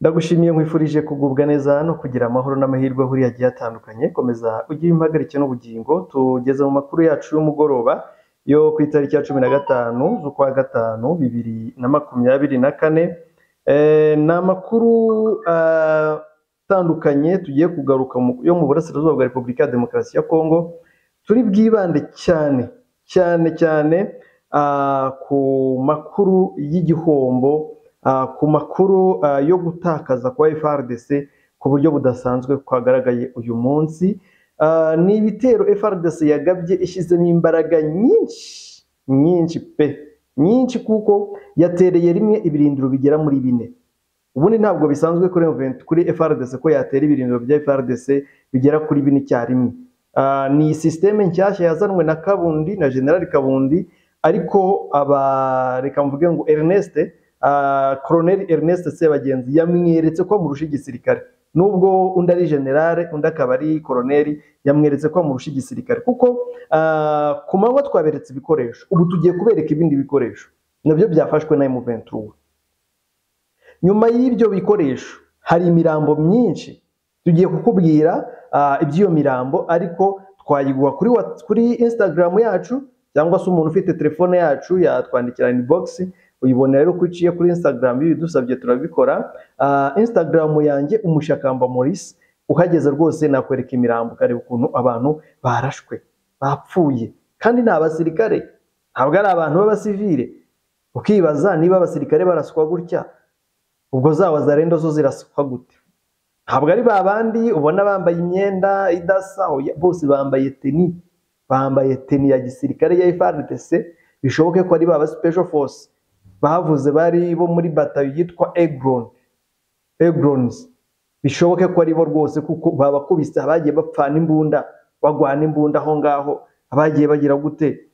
Ndagushimiye nkwifurije kugubwa neza no kugira amahoro n'amahirwe ahuriye agiye atandukanye, komeza ugire impagarike n'ubugingo, tugeze mu makuru yacu y'umugoroba yo ku itariki ya cumi na gatanu z'ukwa gatanu bibiri na makumyabiri na kane, Eh, ni amakuru ah, atandukanye tugiye kugaruka mu- yo mu burasirazuba bwa Repubulika ya Demokarasi ya Kongo, turi bwibande cyane cyane cyane ah, ku makuru y'igihombo ah, ku makuru ah, yo gutakaza kwa FRDC ku buryo budasanzwe kwagaragaye uyu munsi Ah, ni ibitero FRDC yagabye ishyizemo imbaraga nyinshi nyinshi pe nyinshi kuko yatereye rimwe ibirindiro bigera muri bine ubundi ntabwo bisanzwe kuri M23 kuri FRDC ko yatera ibirindiro bya FRDC bigera kuri bine icyarimwe Ah, ni sisiteme nshyashya yazanwe na Kabundi na General Kabundi ariko aba reka mvuge ngo Ernest ah, Colonel Ernest Sebagenzi yamweretse ko amurusha igisirikare nubwo undi ari generale undi akaba ari koroneri yamweretse ko amurusha igisirikare kuko ah, ku manywa twaberetse ibikoresho ubu tugiye kubereka ibindi bikoresho nabyo byafashwe na M23 nyuma y'ibyo bikoresho hari imirambo myinshi tugiye kukubwira ah, iby'iyo mirambo ariko twayiguha kuri, Whats- kuri instagram yacu cyangwa se umuntu ufite telefone yacu yatwandikira inbox uyibona rero ko iciye kuri instagram bidusabye turabikora Ah, instagram yanjye umushakamba maurice uhageze rwose nakwereka imirambo ukareba ukuntu abantu barashwe bapfuye kandi ni abasirikare ntabwo ari abantu b'abasivile ukibaza niba abasirikare baraswa gutya ubwo za wazarendo zo zirasukwa gute ntabwo ari ba bandi ubona bambaye imyenda idasa oya, bose bambaye teni bambaye teni ya gisirikare ya FRDC bishoboke ko ari ba ba special force bavuze bari bo muri batayo yitwa Egron Egrons bishoboke ko ari bo rwose kuko babakubise abagiye bapfana imbunda bagwana imbunda aho ngaho abagiye bagira gute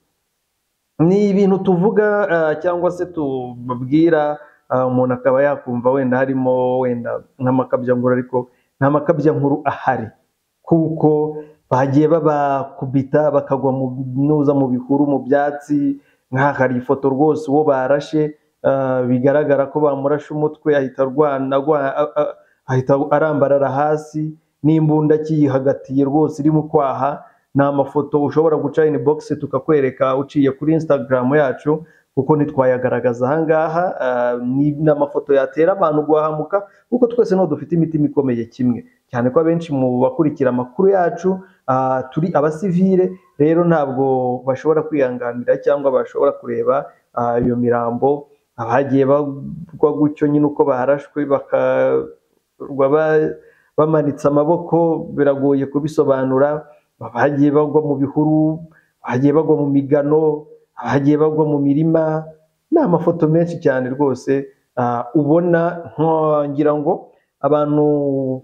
ni ibintu tuvuga ah, cyangwa se tubabwira ah, umuntu akaba yakumva wenda harimo wenda nk'amakabyankuru ariko nta makabyankuru ahari kuko bagiye babakubita bakagwa mu nuza mu bihuru mu byatsi nk'aha hari ifoto rwose uwo barashe ah, bigaragara ko bamurashe umutwe ahita arwana agwa- a- a- ahita arambarara hasi n'imbunda akiyihagatiye rwose irimo kwaha ni amafoto ushobora guca in box tukakwereka uciye kuri Instagram yacu kuko ntitwayagaragaza ahangaha ah, ni ni amafoto yatera abantu guhahamuka kuko twese no dufite imitima ikomeye kimwe cyane ko abenshi mu bakurikira amakuru yacu ah, turi abasivile rero ntabwo bashobora kwihanganira cyangwa bashobora kureba ah, iyo mirambo abagiye bagwa gutyo nyine uko barashwe bakarwa ba- bamanitse amaboko biragoye kubisobanura abagiye bagwa mu bihuru abagiye bagwa mu migano abagiye bagwa mu mirima ni amafoto menshi cyane rwose ah, ubona nko- ngira ngo abantu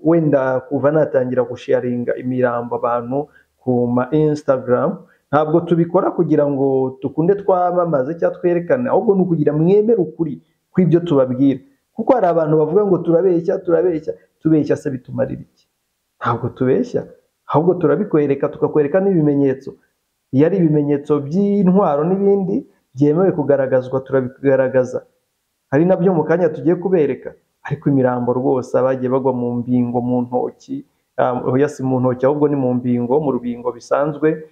wenda kuva natangira gusharinga imirambo abantu ku ma instagram ntabwo tubikora kugira ngo dukunde twamamaze cyangwa twerekane ahubwo ni ukugira mwemere ukuri kw'ibyo tubabwira kuko hari abantu bavuga ngo turabeshya turabeshya tubeshya se bitumarira iki ntabwo tubeshya ahubwo turabikwereka tukakwereka n'ibimenyetso iyo ari ibimenyetso by'intwaro n'ibindi byemewe kugaragazwa turabigaragaza hari nabyo mu kanya tugiye kubereka ariko imirambo rwose abagiye bagwa mu mbingo mu ntoki ah, oya si mu ntoki ahubwo ni mu mbingo mu rubingo bisanzwe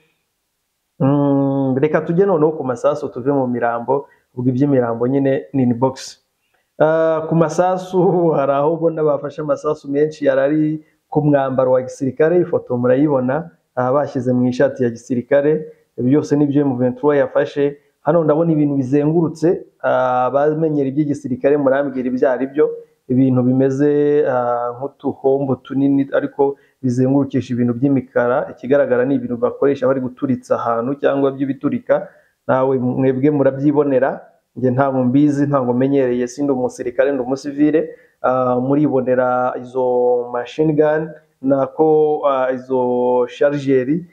Mm, reka tujye noneho ku masasu tuve mu mirambo ubwo iby'imirambo nyine ni in box Ah, ku masasu hari aho ubona bafashe amasasu menshi yari ari ku mwambaro wa gisirikare ifoto murayibona ah, bashyize mu ishati ya gisirikare byose nibyo M23 yafashe hano ndabona ibintu bizengurutse ah, abamenyera iby'igisirikare murambwira ibyo ari byo ibintu bimeze ah, nk'utuhombo tunini ariko bizengurukisha ibintu by'imikara ikigaragara ni ibintu bakoresha bari guturitsa ahantu cyangwa by'ibiturika nawe mwebwe murabyibonera njye ntabwo mbizi ntabwo menyereye si ndi umusirikare ndi umusivile Ah, muribonera izo machine gun nako ah, izo sharigeri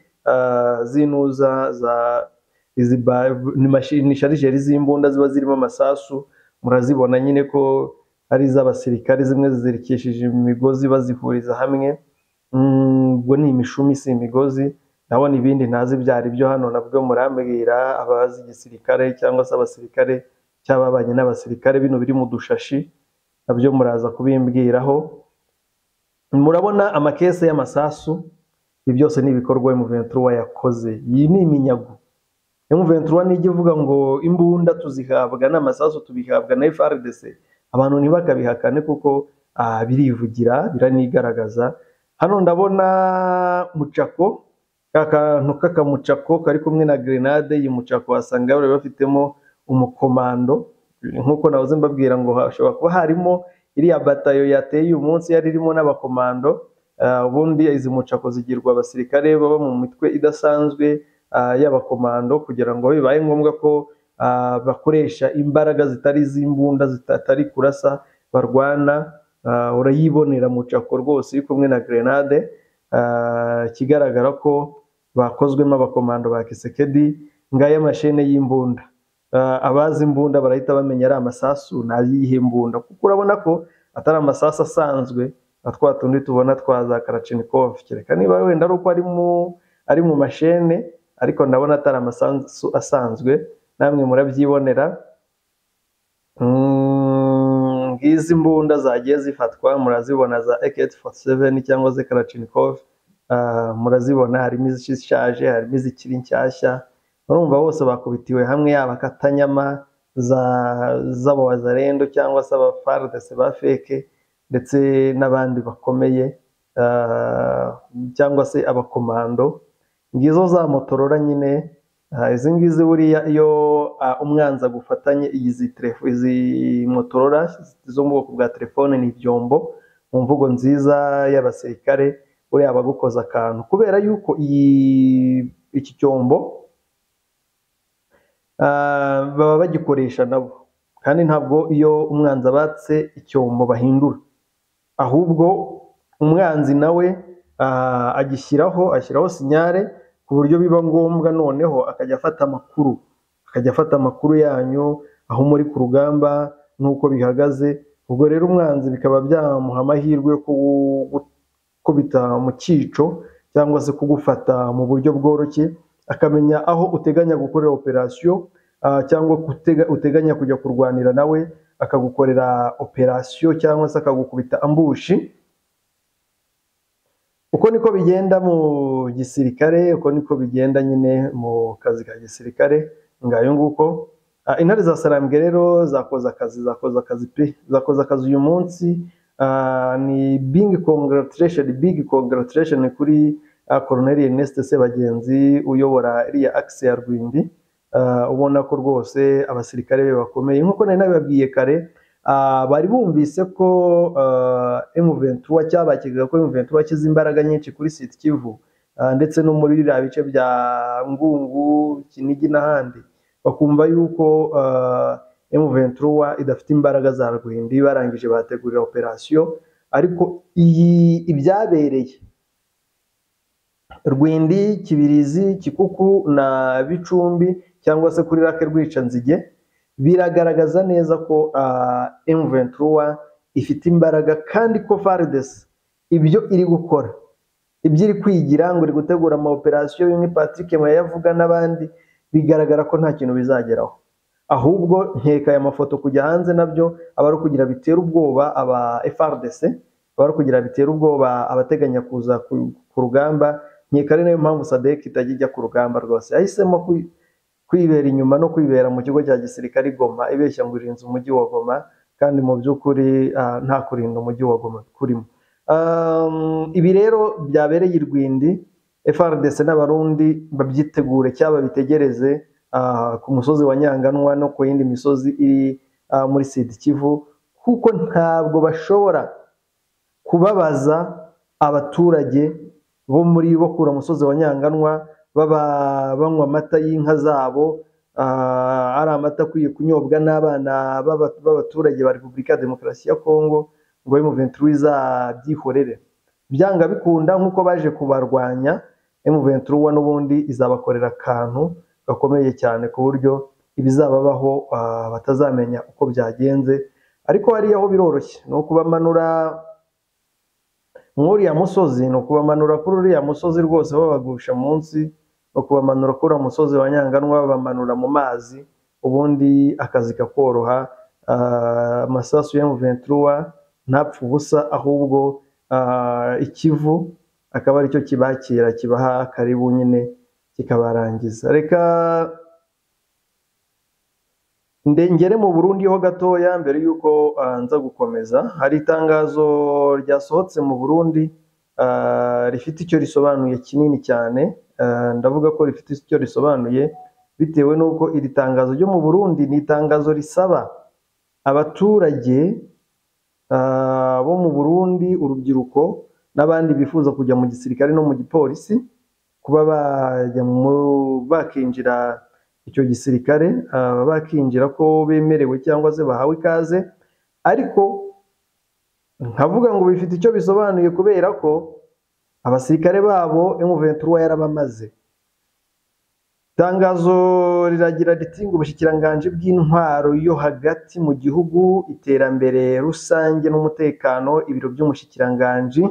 zinuza za izi ba- ni mashi- ni sharigeri z'imbunda ziba zirimo amasasu murazibona nyine ko ari iz'abasirikare zimwe zizirikishije imigozi bazihuriza hamwe Mm, ubwo ni imishumi si imigozi ndabona ibindi ntazi byari byo hano nabwo murambwira abazi igisirikare cyangwa se abasirikare cyababanye n'abasirikare bino biri mu dushashi nabyo muraza kubimbwiraho murabona amakese y'amasasu ibi byose ni ibikorwa M23 yakoze iyi ni iminyago M23 nijya ivuga ngo imbunda tuzihabwa n'amasasu tubihabwa na FRDC abantu ntibakabihakane kuko ah, birivugira biranigaragaza hano ndabona mucako akantu k'akamucako kari kumwe na grenade iyi mucako wasanga bari bafitemo umukomando nk'uko nahoze mbabwira ngo hashobora kuba harimo iriya batayo yateye uyu munsi yari irimo n'abakomando Ah, ubundi izi mucako zigirwa abasirikare baba mu mitwe idasanzwe ah, y'abakomando kugira ngo bibaye ngombwa ko ah, bakoresha imbaraga zitari iz'imbunda zitari kurasa barwana Ah, urayibonera mucako rwose iri kumwe na grenade Ah, ikigaragara ko bakozwemo abakomando ba kisekedi ngaya mashene y'imbunda Ah, abazi imbunda barahita bamenya ari amasasu n'ayihe mbunda kuko urabona ko atari amasasu asanzwe na twa tundi tubona twa za Kalashnikov kereka niba wenda ari uko ari mu ari mu mashene ariko ndabona atari amasasu asanzwe namwe murabyibonera Mm, ngizi imbunda zagiye zifatwa murazibona za AK47 cyangwa se Kalashnikov Ah, murazibona harimo izishaje harimo izikiri nshyashya urumva bose bakubitiwe hamwe yaba katanyama za z'abawazarendo cyangwa se aba FARDC ba feke ndetse n'abandi bakomeye ah, cyangwa se abakomando ngizo za motorora nyine ah, izi ngizi buriya iyo ah, umwanzi agufatanye iyi zi telefo- izi motorora zo mu bwoko bwa telefone ni ibyombo mu mvugo nziza y'abasirikare buriya abagukoza akantu kubera yuko iyi iki cyombo ah, baba bagikoresha nabo kandi ntabwo iyo umwanzi abatse icyombo bahindura ahubwo umwanzi nawe ah, agishyiraho ashyiraho sinyare ku buryo biba ngombwa noneho akajya afata amakuru akajya afata amakuru yanyu aho muri ku rugamba n'uko bihagaze ubwo rero umwanzi bikaba byamuha amahirwe yo kugu- gukubita mu cyico cyangwa se kugufata mu buryo bworoshye akamenya aho uteganya gukorera operasiyo ah, cyangwa kutega- uteganya kujya kurwanira nawe akagukorera operasiyo cyangwa se akagukubita ambushi uko niko bigenda mu gisirikare uko niko bigenda nyine mu kazi ka gisirikare ngayo nguko Ah, intare za sarambwe rero zakoze akazi zakoze akazi pe zakoze akazi uyu munsi Ah, ni big congratulation big congratulation kuri ah, Colonel Ernest Sebagenzi uyobora iriya axe ya Rwindi Ah, ubona ko rwose abasirikare be bakomeye nk'uko nari nabibabwiye kare ah, bari bumvise ko ah, M23 cyabakekaga ko M23 kiza imbaraga nyinshi kuri Sud Kivu ah, ndetse no muri biriya bice bya Ngungu, Kinigi n'ahandi bakumva yuko ah, M23 idafite imbaraga za Rwindi barangije bategurira operasiyo ariko iyi ibyabereye Rwindi, Kibirizi, Kikuku na Bicumbi cyangwa se kuri rake Rwicanzige biragaragaza neza ko ah, M23 ifite imbaraga kandi ko FARDC ibyo iri gukora ibyo iri kwigira ngo iri gutegura ama operasiyo bimwe Patrick Maye avuga n'abandi bigaragara ko nta kintu bizageraho ahubwo nkeka aya mafoto kujya hanze nabyo aba ari ukugira bitera ubwoba aba FRDC aba ari ukugira bitera ubwoba abateganya kuza ku, ku rugamba nkeka ari nayo mpamvu Sadek itajya ijya ku rugamba rwose yahisemo kwi- kwibera inyuma no kwibera mu kigo cya gisirikare i Goma ibeshya ngo irinze umujyi wa Goma kandi mu by'ukuri ah, nta kurinda umujyi wa Goma kurimo Um, ibi rero byabereye i Rwindi FRDC n'abarundi babyitegure cyangwa babitegereze ah, ku musozi wa Nyanganwa no ku yindi misozi iri ah, muri Sud Kivu kuko ntabwo bashobora kubabaza abaturage bo muri bakura umusozi wa Nyanganwa baba banywa amata y'inka zabo ah, ari amata akwiye kunyobwa n'abana b'aba- b'abaturage ba Repubulika ya Demokarasi ya Kongo ngo M23 izabyihorere byanga bikunda nk'uko baje kubarwanya M23 n'ubundi izabakorera akantu gakomeye cyane ku buryo ibizababaho ah, batazamenya uko byagenze ariko hariya ho biroroshye ni ukubamanura nk'uriya musozi ni ukubamanura kuri uriya musozi rwose babagusha munsi ni ukubamanura kuri uriya musozi wa nyanganwa babamanura mu mazi ubundi akazi kakoroha ah, amasasu ya M23 ntapfa ubusa ahubwo ah, ikivu akaba aricyo kibakira kibaha karibu nyine kikabarangiza reka ndengere mu Burundi ho gatoya mbere y'uko ah, nza gukomeza hari itangazo ryasohotse mu Burundi ah, rifite icyo risobanuye kinini cyane Ah, ndavuga ko rifite icyo risobanuye bitewe n'uko iri tangazo ryo mu Burundi ni itangazo risaba abaturage ah, bo mu Burundi urubyiruko n'abandi bifuza kujya mu gisirikare no mu gipolisi kuba bajya mu- bakinjira icyo gisirikare ah, bakinjira ko bemerewe cyangwa se bahawe ikaze ariko nkavuga ngo bifite icyo bisobanuye kubera ko abasirikare babo M23 yarabamaze Itangazo riragira riti ngo ubushikiranganji bw'intwaro yo hagati mu gihugu, iterambere rusange n'umutekano, ibiro by'umushikiranganji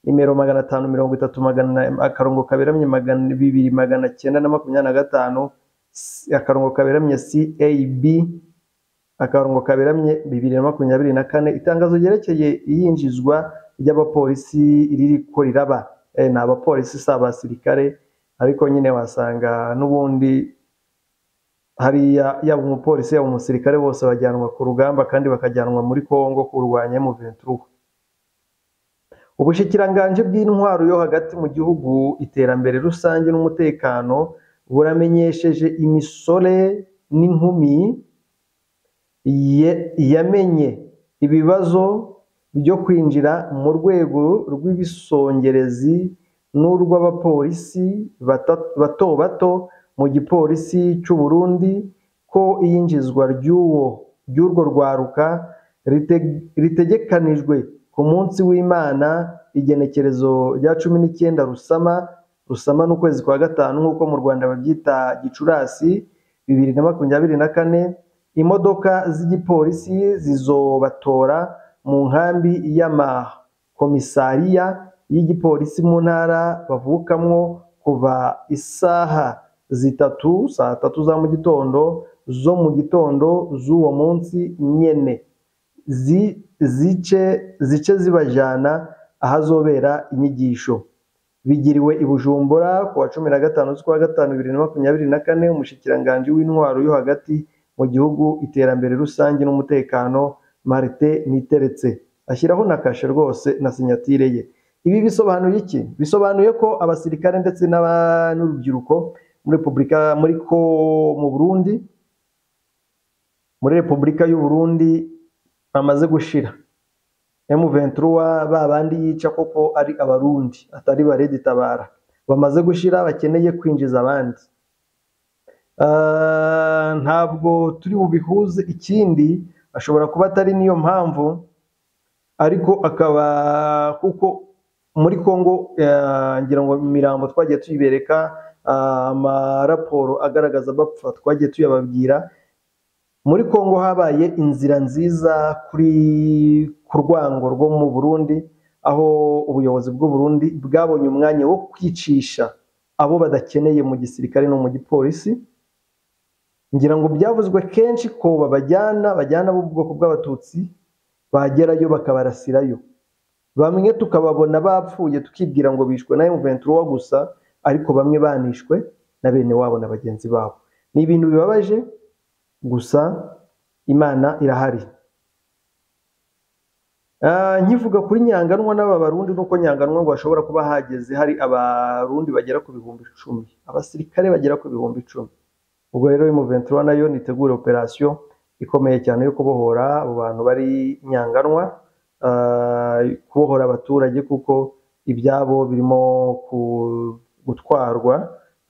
nimero magana atanu mirongo itatu magana akarongo kaberamye magana bibiri magana cyenda na makumyabiri na gatanu s- akarongo kaberamye CAB akarongo kaberamye bibiri na makumyabiri na kane itangazo ryerekeye iyinjizwa ry'abapolisi riri ko riraba Eh, ni abapolisi si abasirikare ariko nyine wasanga n'ubundi hariya yaba umupolisi yaba umusirikare bose bajyanwa ku rugamba kandi bakajyanwa muri Kongo kurwanya M23 Ubushikiranganji bw'intwaro yo hagati mu gihugu, iterambere rusange n'umutekano buramenyesheje imisore n'inkumi ye- yamenye ibibazo byo kwinjira mu rwego rw'ibisongerezi n'urw'abapolisi bata- bato bato mu gipolisi cy'u Burundi ko iyinjizwa ry'uwo ry'urwo rwaruka rite- ritegekanijwe ku munsi w'Imana igenekerezo rya cumi n'icyenda Rusama Rusama n'ukwezi kwa gatanu nk'uko mu Rwanda babyita Gicurasi bibiri na makumyabiri na kane imodoka z'igipolisi zizobatora mu nkambi y'amakomisariya y'igipolisi mu ntara bavukamwo kuva isaha zitatu saa tatu za mu gitondo zo mu gitondo z'uwo munsi nyene zi- zice zice zibajana ahazobera inyigisho bigiriwe i Bujumbura ku wa cumi na gatanu z'ukwa gatanu bibiri na makumyabiri na kane umushikiranganji w'intwaro yo hagati mu gihugu iterambere rusange n'umutekano Marite Niteretse ashyiraho na kashe rwose na sinyatire ye ibi bisobanuye iki bisobanuye ko abasirikare ndetse n'aba- n'urubyiruko muri repubulika muri ko mu Burundi muri repubulika y'u Burundi bamaze gushira M23 ba bandi yica koko ari abarundi atari bareditabara bamaze gushira bakeneye kwinjiza abandi Ah, ntabwo turi bubihuze ikindi ashobora kuba atari niyo mpamvu ariko akaba kuko muri Congo eh, ngira ngo imirambo twagiye tuyibereka ah, amaraporo agaragaza abapfa twagiye tuyababwira muri Kongo habaye inzira nziza kuri ku rwango rwo mu Burundi aho ubuyobozi bw'u Burundi bwabonye umwanya wo kwicisha abo badakeneye mu gisirikare no mu gipolisi ngira ngo byavuzwe kenshi ko babajyana bajyana b'ubwoko bw'abatutsi bagerayo bakabarasirayo bamwe tukababona bapfuye tukibwira ngo bishwe na M23 gusa ariko bamwe banishwe na bene wabo na bagenzi babo ni ibintu bibabaje gusa imana irahari Ah, nkivuga kuri nyanganwa n'aba barundi nuko nyanganwa ngo hashobora kuba hageze hari abarundi bagera ku bihumbi icumi abasirikare bagera ku bihumbi icumi ubwo rero M23 nayo nitegura operasiyo ikomeye cyane yo kubohora abo bantu bari nyanganwa ah, kubohora abaturage kuko ibyabo birimo ku- gutwarwa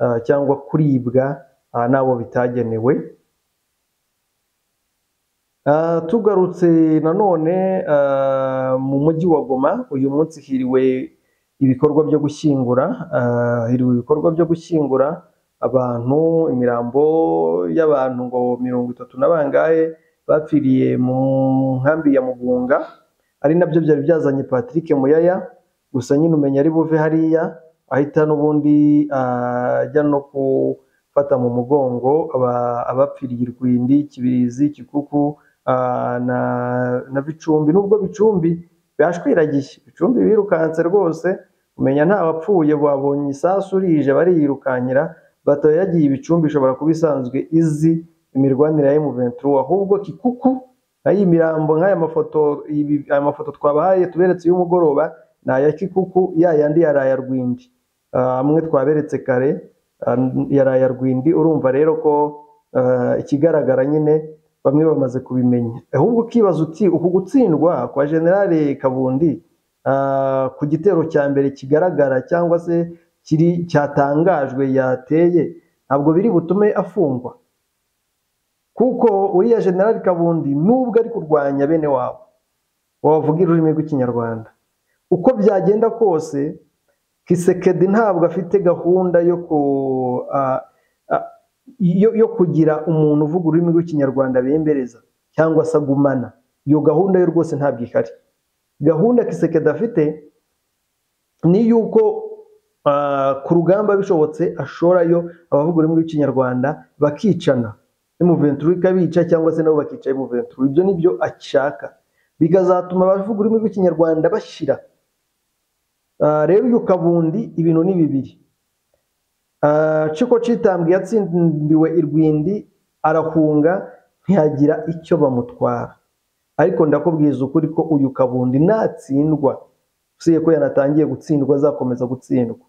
ah, cyangwa kuribwa ah, n'abo bitagenewe Ah, tugarutse nanone ah, mu mujyi wa Goma uyu munsi hiriwe ibikorwa byo gushyingura ah, hiriwe ibikorwa byo gushyingura abantu imirambo y'abantu ngo mirongo itatu na bangahe bapfiriye mu nkambi ya Mugunga ari nabyo byari byazanye Patrick Muyaya gusa nyine umenya ari buve hariya ahita n'ubundi ah, ajya no ku fata mu mugongo aba- abapfiriye Rwindi, Kibirizi, Kikuku, ah, na na Bicumbi nubwo Bicumbi bashwiragiye Bicumbi birukanse rwose umenya nta wapfuye babonye isasu rije bariyirukanyira batayo yagiye Bicumbi ishobora kuba isanzwe izi imirwanire ya M23 ahubwo Kikuku nk'ayi mirambo nk'aya mafoto ibi aya mafoto twabahaye tuberetse y'umugoroba ni aya Kikuku ya yandi yaraya Rwindi Ah, amwe twaberetse kare ah, yaraya Rwindi urumva rero ko ah, ikigaragara nyine bamwe bamaze kubimenya ahubwo ukibaza uti uku gutsindwa kwa generale Kabundi ah, ku gitero cya mbere kigaragara cyangwa se kiri cyatangajwe yateye ntabwo biri butume afungwa kuko uriya generale Kabundi nubwo ari kurwanya bene wabo wavuga ururimi rw'ikinyarwanda uko byagenda kose Kisekedi ntabwo afite gahunda yo ku ah, ah, yo, yo kugira umuntu uvuga ururimi rw'ikinyarwanda bembereza cyangwa se agumana iyo gahunda yo rwose ntabwo ihari gahunda Kisekedi afite ni y'uko ah, ku rugamba bishobotse ashorayo abavuga ururimi rw'ikinyarwanda bakicana M23 ikabica cyangwa se nabo bakica M23 ibyo nibyo ashaka bikazatuma abavuga ururimi rw'ikinyarwanda bashira Ah, rero uyu kabundi ibintu ni bibiri Ah, ciko citambwe yatsindiwe irwindi arahunga ntiyagira icyo bamutwara ariko ndakubwiza ukuri ko uyu kabundi natsindwa usibye ko yanatangiye gutsindwa azakomeza gutsindwa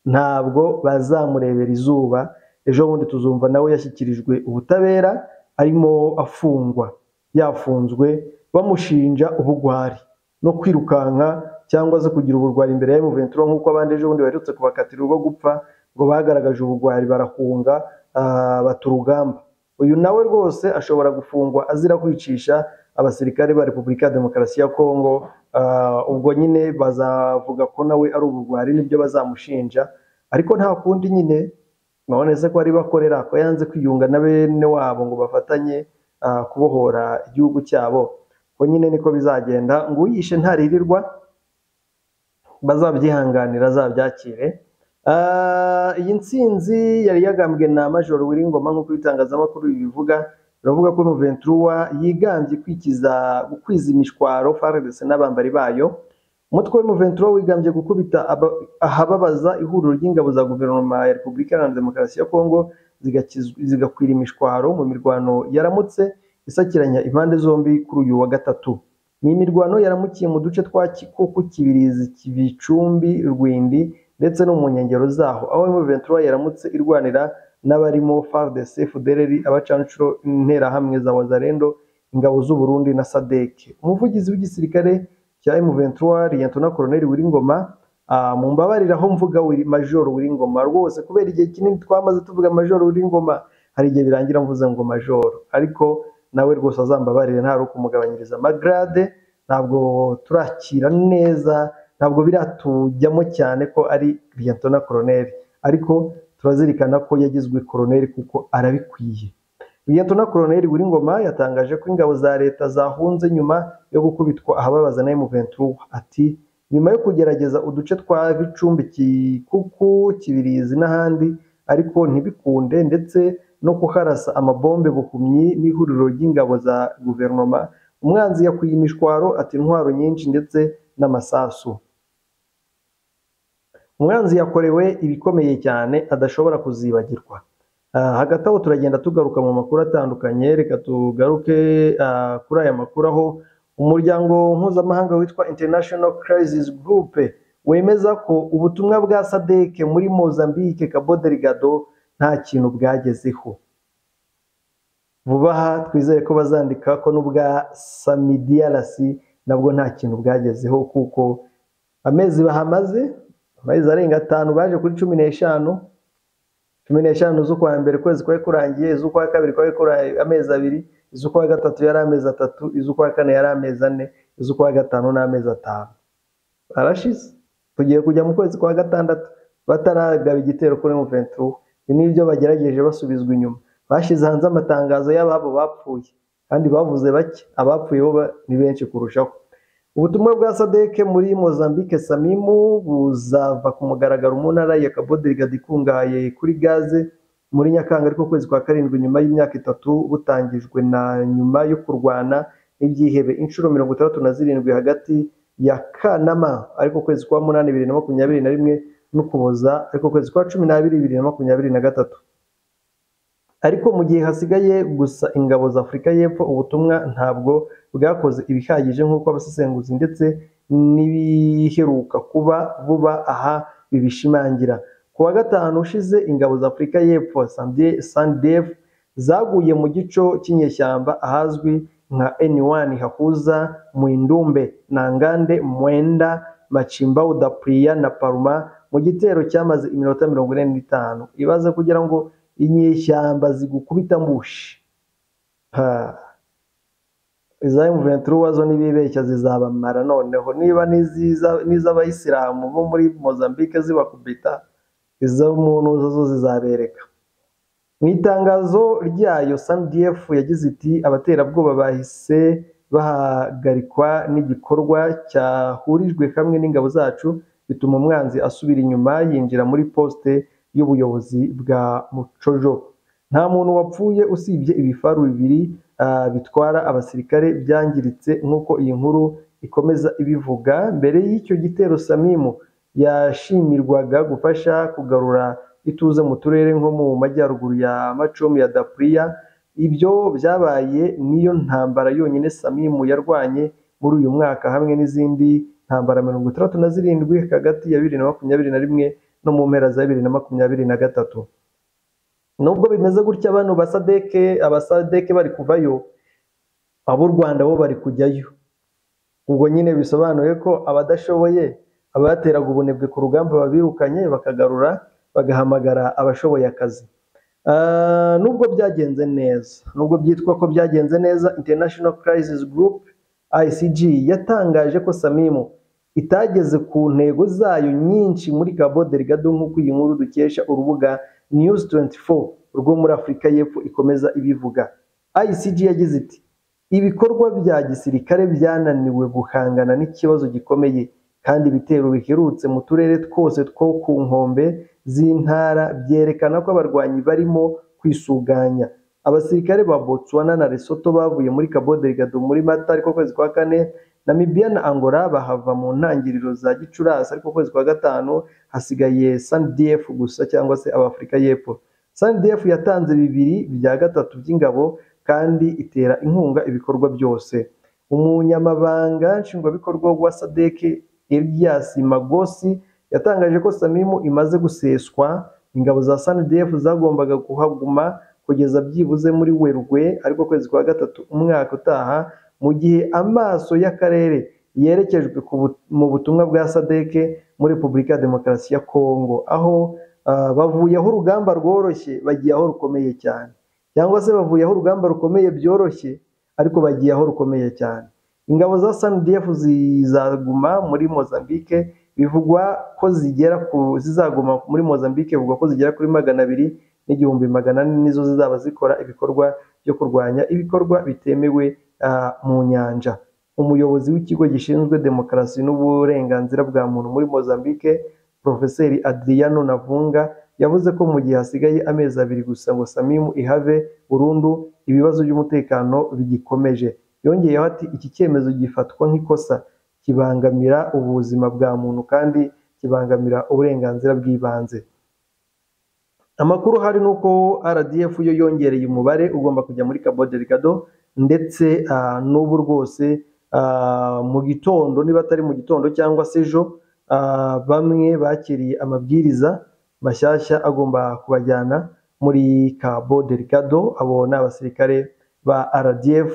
ntabwo bazamurebera izuba ejo bundi tuzumva nawe yashyikirijwe ubutabera arimo afungwa yafunzwe bamushinja ubugwari no kwirukanka cyangwa se kugira ubugwari imbere ya M23 nk'uko abandi ejo bundi baherutse kubakatira urwo gupfa ngo bagaragaje ubugwari barahunga ah, bata urugamba uyu nawe rwose ashobora gufungwa azira kwicisha abasirikare ba Repubulika ya Demokarasi ya Kongo ah, ubwo nyine bazavuga ko nawe ari ubugwari nibyo bazamushinja ariko nta kundi nyine none se ko ari bakorera ko yanze kwiyunga na bene wabo ngo bafatanye ah, kubohora igihugu cyabo ko nyine niko bizagenda ngo uyishe ntaririrwa bazabyihanganira azabyakire Ah, iyi ntsinzi yari yagambwe na major Wiringoma nk'uko ibitangazamakuru bibivuga biravuga ko Ventura yigambye kwikiza kwiza imishwaro FARDC n'abambari bayo umutwe wa Ventura wigambye gukubita aba- ahababaza ihuriro ry'ingabo za guverinoma ya Repubulika Iharanira Demokarasi ya Kongo zigakizwa- zigakwira imishwaro mu mirwano yaramutse isakiranya impande zombi kuri uyu wa gatatu ni imirwano yaramukiye mu duce twa Kikuku, Kibirizi, Kibicumbi, Rwindi ndetse no mu nkengero zaho aho M23 yaramutse irwanira n'abarimo FARDC, FDLR, abacanshuro, interahamwe za Wazalendo, ingabo z'u Burundi na SADC. Umuvugizi w'igisirikare cya M23 Liyetona Koloneli Wiringoma ah, mumbabarire aho mvuga Wiri- Major Wiringoma rwose kubera igihe kinini twamaze tuvuga Major Wiringoma hari igihe birangira mvuze ngo Major ariko nawe rwose azambabarire nta kumugabanyiriza amagarade ntabwo turakira neza ntabwo biratujyamo cyane ko ari liyetona koroneri ariko turazirikana ko yagizwe koroneri kuko arabikwiye liyetona koroneri Wiringoma yatangaje ko ingabo za leta zahunze nyuma yo gukubitwa ahababaza na M23 ati nyuma yo kugerageza uduce twa Bicumbi Kikuku Kibirizi n'ahandi ariko ntibikunde ndetse no kuharasa amabombe bukumyi n'ihuriro ry'ingabo za guverinoma umwanzi yakwiye imishwaro ati intwaro nyinshi ndetse n'amasasu umwanzi yakorewe ibikomeye cyane adashobora kuzibagirwa Ah, hagati aho turagenda tugaruka mu makuru atandukanye reka tugaruke ah, kuri aya makuru aho umuryango mpuzamahanga witwa International Crisis Group wemeza ko ubutumwa bwa SADC muri Mozambique Cabo Delgado nta kintu bwagezeho vuba aha twizere ko bazandika ko n'ubwa SAMIDRC nabwo nta kintu bwagezeho kuko amezi bahamaze amezi arenga atanu baje kuri cumi n'eshanu cumi n'eshanu z'ukwa mbere ukwezi kwari kurangiye iz'ukwa kabiri kwari kurangiye amezi abiri iz'ukwa gatatu yari amezi atatu iz'ukwa kane yari amezi ane iz'ukwa gatanu ni amezi atanu arashize tugiye kujya mu kwezi kwa gatandatu bataragaba igitero kuri Muventru ibi ni byo bagerageje basubizwa inyuma bashyize hanze amatangazo y'ababo bapfuye kandi bavuze bake abapfuye bo ba- ni benshi kurushaho ubutumwa bwa SADC muri Mozambique Samimu buzava ku mugaragaro mu ntara ya Cabo Delgado ikungahaye kuri gaze muri nyakanga ariko ukwezi kwa karindwi nyuma y'imyaka itatu butangijwe na nyuma yo kurwana n'ibyihebe inshuro mirongo itandatu na zirindwi hagati ya kanama ariko ukwezi kwa munani bibiri na makumyabiri na rimwe n'ukuboza ariko ukwezi kwa cumi n'abiri bibiri na makumyabiri na gatatu ariko mu gihe hasigaye gusa ingabo za afurika y'epfo ubutumwa ntabwo bwakoze ibihagije nk'uko abasesenguzi ndetse n'ibiheruka kuba vuba aha bibishimangira ku wa gatanu ushize ingabo za afurika y'epfo sandef zaguye mu gico cy'inyeshyamba ahazwi nka N1 hahuza Mwindumbe na Ngande Mwenda Machimbao da Priya na Paruma mu gitero cyamaze iminota mirongo ine n'itanu ibaze kugira ngo inyeshyamba zigukubita mbushi Ha. iza M23 wazo nibibeshya zizabamara noneho niba n'iziza n'iz'abayisilamu bo muri Mozambique zibakubita izo muntu zo zizabereka mu itangazo ryayo sandf yagize iti abaterabwoba bahise bahagarikwa n'igikorwa cyahurijwe hamwe n'ingabo zacu bituma umwanzi asubira inyuma yinjira muri poste y'ubuyobozi bwa mucojo nta muntu wapfuye usibye ibifaru bibiri ah, bitwara abasirikare byangiritse nk'uko iyi nkuru ikomeza ibivuga mbere y'icyo gitero samimu yashimirwaga gufasha kugarura ituze mu turere nko mu majyaruguru ya macomu ya dapriya ibyo byabaye niyo ntambara yonyine samimu yarwanye muri uyu mwaka hamwe n'izindi ntambara mirongo itandatu na zirindwi hagati ya bibiri na makumyabiri na rimwe no mu mpera za bibiri na makumyabiri na gatatu nubwo bimeze gutya bano basadeke abasadeke bari kuvayo ab'u rwanda bo bari kujyayo ubwo nyine bisobanuye ko abadashoboye abateraga ubunebwe ku rugamba babirukanye bakagarura bagahamagara abashoboye akazi Ah, nubwo byagenze neza nubwo byitwa ko byagenze neza international crisis group icg yatangaje ko samimu itageze ku ntego zayo nyinshi muri cabo delgado nk'uko iyi nkuru dukesha urubuga news 24 rwo muri afurika y'epfo ikomeza ibivuga icg yagize iti ibikorwa bya gisirikare byananiwe guhangana n'ikibazo gikomeye kandi ibitero biherutse mu turere twose two ku nkombe z'intara byerekana ko abarwanyi barimo kwisuganya abasirikare ba Botswana na Lesotho bavuye muri Cabo Delgado muri Mata ariko kwezi kwa kane Namibia na Angola bahava mu ntangiriro za Gicurasi ariko kwezi kwa gatanu hasigaye SANDF gusa cyangwa se abafurika y'epfo SANDF yatanze bibiri bya gatatu by'ingabo kandi itera inkunga ibikorwa byose umunyamabanga nshingwabikorwa wa sadeke Elias Magosi yatangaje ko Samimu imaze guseswa ingabo za SANDF zagombaga kuhaguma kugeza byibuze muri Werurwe ariko kwezi kwa gatatu umwaka utaha mu gihe amaso y'akarere yerekejwe ku bu- mu butumwa bwa sadeke muri Repubulika ya Demokarasi ya Kongo aho ah, bavuye aho urugamba rworoshye bagiye aho rukomeye cyane cyangwa se bavuye aho urugamba rukomeye byoroshye ariko bagiye aho rukomeye cyane ingabo za SANDF zizaguma muri Mozambique bivugwa ko zigera ku zizaguma muri Mozambique bivugwa ko zigera kuri magana abiri n'igihumbi magana ane nizo zizaba zikora ibikorwa byo kurwanya ibikorwa bitemewe ah, mu nyanja umuyobozi w'ikigo gishinzwe demokarasi n'uburenganzira bwa muntu muri Mozambique Profeseri Adriano Navunga yavuze ko mu gihe hasigaye amezi abiri gusa ngo Samimu ihave burundu ibibazo by'umutekano bigikomeje yongeyeho ati iki cyemezo gifatwa nk'ikosa kibangamira ubuzima bwa muntu kandi kibangamira uburenganzira bw'ibanze amakuru hari ni uko RDF yo yongereye umubare ugomba kujya muri Cabo Delgado ndetse ah, n'ubu rwose ah, mu gitondo niba atari mu gitondo cyangwa se ejo ah, bamwe bakiriye amabwiriza mashyashya agomba kubajyana muri Cabo Delgado abo ni abasirikare ba RDF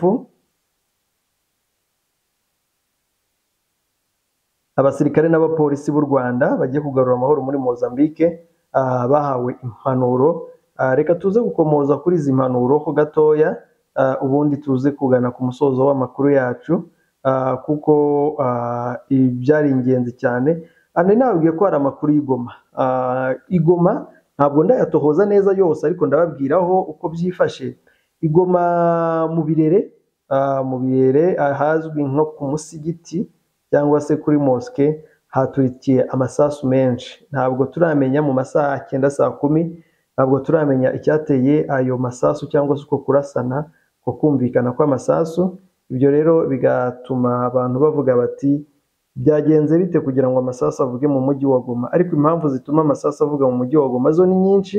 abasirikare n'abapolisi b'u Rwanda bagiye kugarura amahoro muri Mozambique ah, bahawe impanuro Ah, reka tuze gukomoza kuri izi mpanuro ho gatoya ah, ubundi tuze kugana ku musozo w'amakuru yacu ah, kuko ah, ibi byari ingenzi cyane ane nababwiye ko hari amakuru y'igoma Ah, igoma ntabwo ndayatohoza neza yose ariko ndababwiraho uko byifashe igoma mu birere ah, mu birere ahazwi nko ku musigiti cyangwa se kuri mosque haturikiye amasasu menshi ntabwo turamenya mu masaha cyenda saa kumi ntabwo turamenya icyateye ayo masasu cyangwa se uko kurasana ko kumvikana kw'amasasu ibyo rero bigatuma abantu bavuga bati byagenze bite kugira ngo amasasu avuge mu mujyi wa Goma ariko impamvu zituma amasasu avuga mu mujyi wa Goma zo ni nyinshi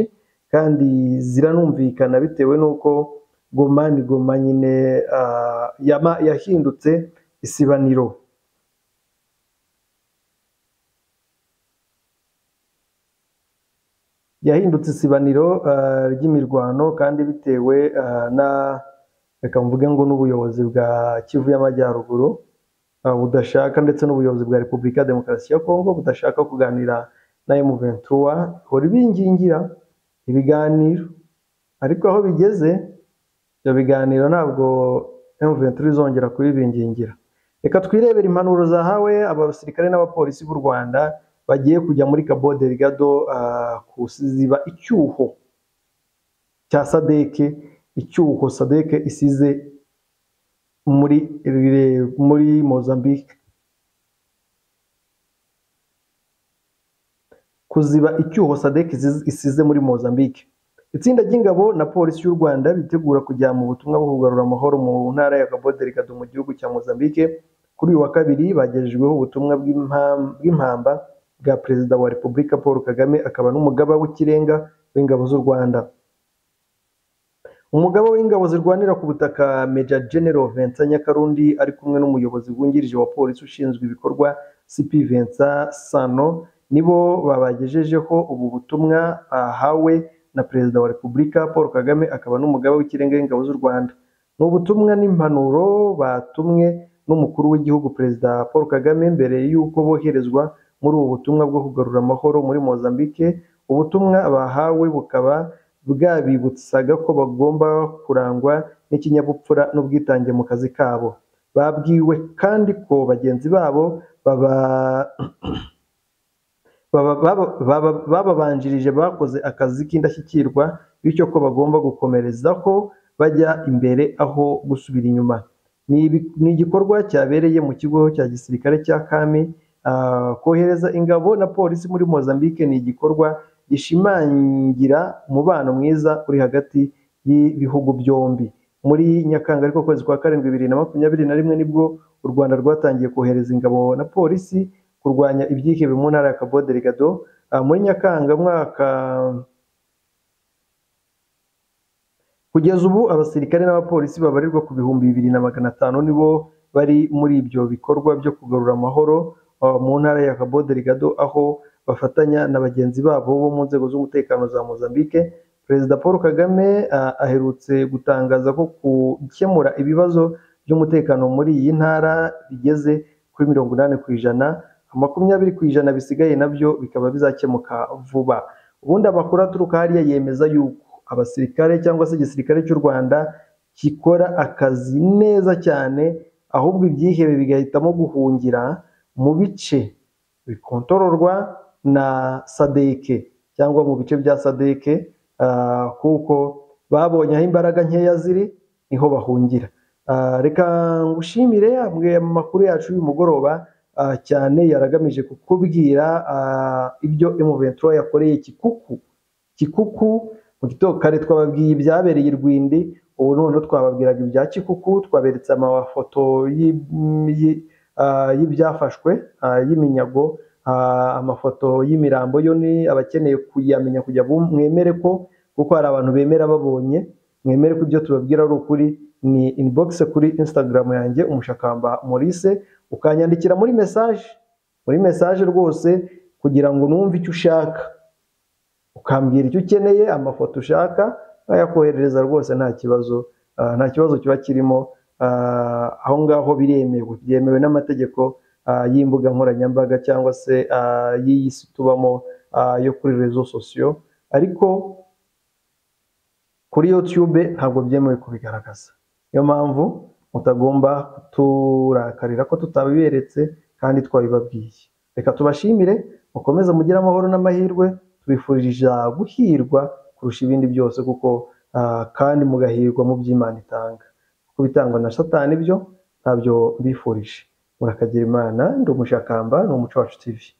kandi ziranumvikana bitewe n'uko Goma ni Goma nyine ah, yama- yahindutse isibaniro yahindutse isibaniro ah, ry'imirwano kandi bitewe ah, na reka mvuge ngo n'ubuyobozi bwa Kivu y'Amajyaruguru ah, budashaka ndetse n'ubuyobozi bwa Repubulika ya Demokarasi ya Kongo budashaka kuganira na M23 hori bingingira ibiganiro ariko aho bigeze ibyo biganiro ntabwo M23 izongera kubibingingira reka twirebere impanuro zahawe abasirikare n'abapolisi b'u Rwanda bagiye kujya muri Cabo Delgado ah, kuziba icyuho cya sadeke icyuho sadeke isize muri muri Mozambique kuziba icyuho sadeke isize- isize muri Mozambique itsinda ry'ingabo na polisi y'u Rwanda bitegura kujya mu butumwa bwo kugarura amahoro mu ntara ya Cabo Delgado mu gihugu cya Mozambique kuri uyu wa kabiri bagejejweho ubutumwa bw'impam- bw'impamba bwa perezida wa Repubulika Paul Kagame akaba n'umugaba w'ikirenga w'ingabo z'u Rwanda Umugaba w'ingabo zirwanira ku butaka Major General Vincent Nyakarundi ari kumwe n'umuyobozi wungirije wa polisi ushinzwe ibikorwa CP Vincent Sano nibo babagejejeho ubu butumwa ahawe na Perezida wa Repubulika Paul Kagame akaba n'umugaba w'ikirenga w'ingabo z'u Rwanda. Ni ubutumwa n'impanuro batumwe n'umukuru w'igihugu Perezida Paul Kagame mbere y'uko boherezwa muri ubu butumwa bwo kugarura amahoro muri Mozambique. Ubutumwa bahawe bukaba bwabibutsaga ko bagomba kurangwa n'ikinyabupfura n'ubwitange mu kazi kabo. Babwiwe kandi ko bagenzi babo baba baba- baba- baba- bababanjirije bakoze akazi k'indashyikirwa bityo ko bagomba gukomerezaho bajya imbere aho gusubira inyuma ni ibi- ni igikorwa cyabereye mu kigo cya gisirikare cya kami ah, kohereza ingabo na polisi muri mozambique ni igikorwa gishimangira umubano mwiza uri hagati y'ibihugu byombi muri nyakanga ariko ukwezi kwa karindwi bibiri na makumyabiri na rimwe nibwo u rwanda rwatangiye kohereza ingabo na polisi kurwanya ibyihebe mu ntara ya Cabo Delgado Ah, muri Nyakanga mwaka kugeza ubu abasirikare n'abapolisi babarirwa ku bihumbi bibiri na magana atanu nibo bari muri ibyo bikorwa byo kugarura amahoro ah, mu ntara ya Cabo Delgado aho bafatanya na bagenzi babo bo mu nzego z'umutekano za Mozambique Perezida Paul Kagame ah, aherutse gutangaza ko gukemura ibibazo by'umutekano muri iyi ntara bigeze kuri mirongo inani ku ijana makumyabiri ku ijana bisigaye nabyo bikaba bizakemuka vuba ubundi amakuru aturuka hariya yemeza yuko abasirikare cyangwa se igisirikare cy'u Rwanda gikora akazi neza cyane ahubwo ibyihebe bigahitamo guhungira mu bice bikontororwa na sadeke cyangwa mu bice bya sadeke ah, kuko babonye aho imbaraga nkeya ziri niho bahungira Ah, reka ngushimire amwe mu makuru yacu y'uyu mugoroba ah, cyane yaragamije kukubwira ah, ibyo M23 yakoreye Kikuku Kikuku mu gitondo kare twababwiye ibyabereye i Rwindi ubu noneho twababwiraga ibya Kikuku twaberetse amafoto y'i- y'i- ah, y'ibyafashwe ah, y'iminyago ah, amafoto y'imirambo yo ni abakeneye kuyamenya kugira ngo mwemere ko kuko hari abantu bemera babonye mwemere ko ibyo tubabwira ari ukuri ni inbox kuri Instagram yanjye umushakamba Maurice ukanyandikira muri message muri message rwose kugira ngo numve icyo ushaka ukambwira icyo ukeneye amafoto ushaka nayakoherereza rwose nta kibazo ah, nta kibazo kiba kirimo ah, aho ngaho biremewe byemewe n'amategeko ah, y'imbuga nkoranyambaga cyangwa se ah, y'iyi si tubamo ah, yo kuri rezo sosiyo ariko kuri YouTube ntabwo byemewe kubigaragaza niyo mpamvu mutagomba kuturakarira ko tutabiberetse kandi twabibabwiye reka tubashimire mukomeze mugire amahoro n'amahirwe tubifurije guhirwa kurusha ibindi byose kuko ah, kandi mugahirwa mu by'Imana itanga kuko bitangwa na satani byo ntabyo mbifurije murakagira imana ndi umushakamba ni umuco wacu TV